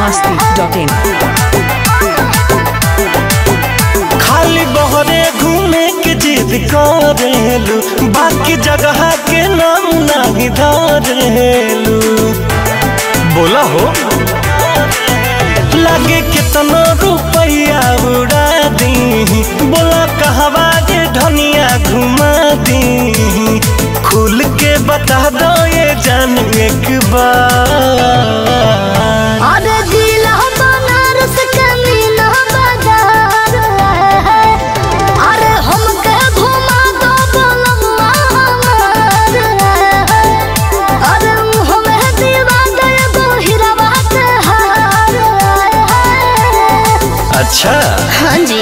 masti.in खाली बहरे घूमे के जिद करेलू बाकी जगह के नाम नहीं धरेलू बोला हो लगे कितना रुपया उड़ा दी बोला कहवा जे धनिया घुमा दी खुल के बता दो ये जान एक बार अरे जिला बनारस के मीना बाजार है अरे हमके घुमा दो बोलम्मा हमार है अरे हमें दीवा दे दो हीरावा के हार है अच्छा हाँ जी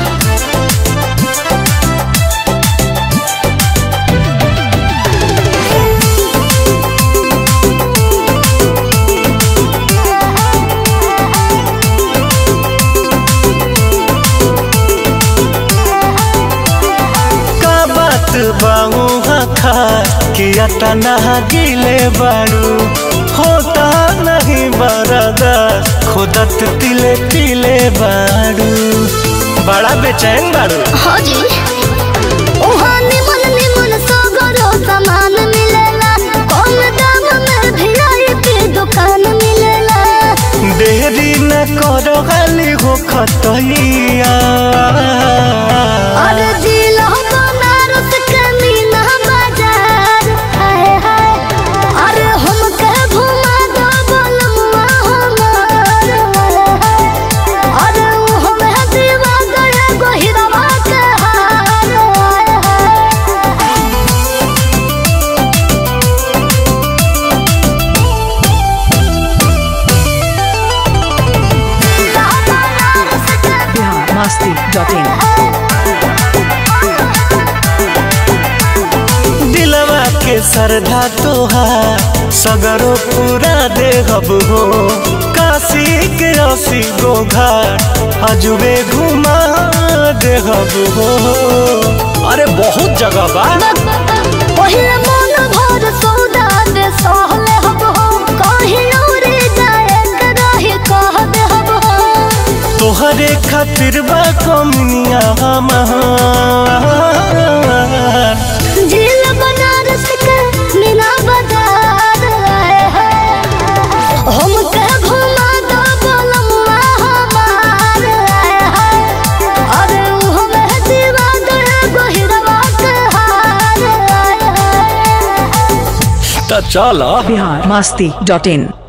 का बात बाऊ खा कि अटा नहा गिले बारू होता नहीं बरदा खुदत तिले तिले बारू बड़ा बेचैन बारू हाँ जी वहाँ निमन निमन सगरो सामान मिलेला कम दाम में वीआईपी दुकान मिलेला देरी न करो खाली हो खतैया अरे जिला बनारस के मीना बाजार है है अरे हमके घुमा दो बोलमुआ हमार है अरे हमें दीवा गए गोहिरवा के हार है Bihar masti.in दिलवा के सरधा तोहार सगरो पूरा देहब हो काशी के असी गो घाट अजुबे घुमा देहब हो अरे बहुत जगह बा पहिले मन भर सौदा दे सहले हब हो कहीं उड़े जाए के रही कह दे हब हो तोहरे खातिर बा कमनिया हमार झील बनारस के मीना बाजार आए हैं हमके घुमा दो बोलमुआ हमार आए हैं अरे हमें दीवा दे गोहिरवा के हार आए हैं त चल Bihar masti.in